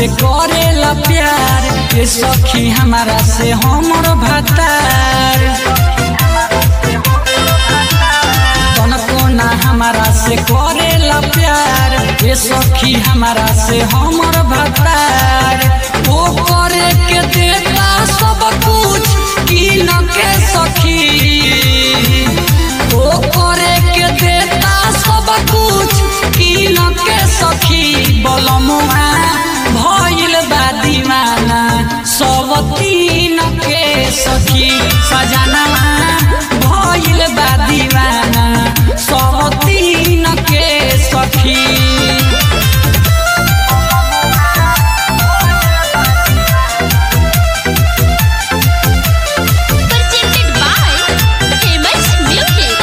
से करेला प्यार ये सखी हमारा से हमर भतार तनको ना हमारा से करेला प्यार ये सखी हमारा से हमर भतार वो करे के देता सब कुछ की न के सखी वो करे के देता सब कुछ की न के सखी बलमुआ भइल बा दीवाना सब तीन के सखी सजनवा भइल बा दीवाना सब तीन के सखी presented by Famous Music.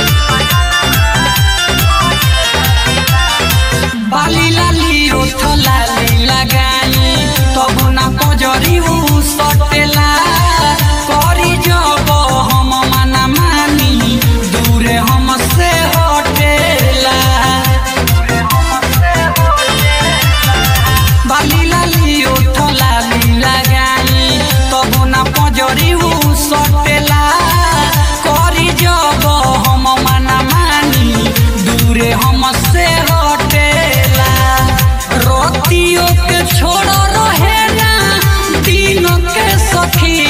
बाली लाली ओठ लाली लगाई तब ना पजरी उ सटेला करी जब हम मना मानी दूरे हमसे हटेला बाली लाली ओठ लाली लगाई तब ना पजरी उ सटेला करी जब हम मना मानी दूरे हमसे हटेला रोतियों के छोड़ रहे ना दिनों के सखी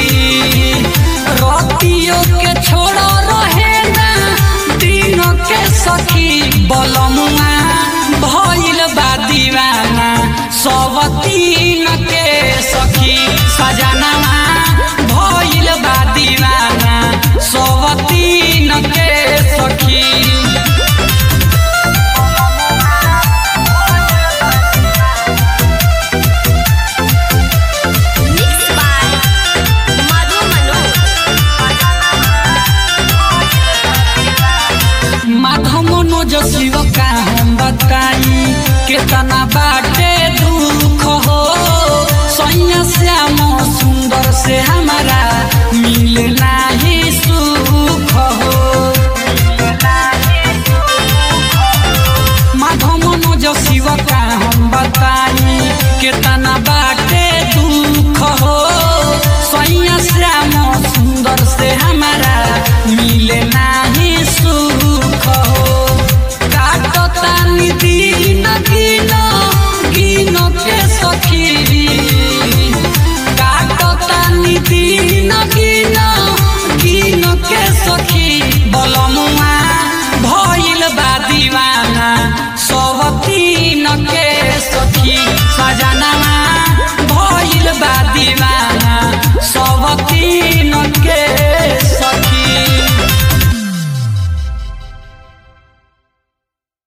रोतियों के छोड़ रहे ना दिनों के सखी बलमुआ भइल बा दीवाना सब तीन के सखी सजनवा भइल बा दीवाना सब तीन के सखी Mixed by Madhu Manoj. Madhav Manoj Shiv का हम बताई केतना बाटे दुख हो सैया श्याम सुंदर से हमारा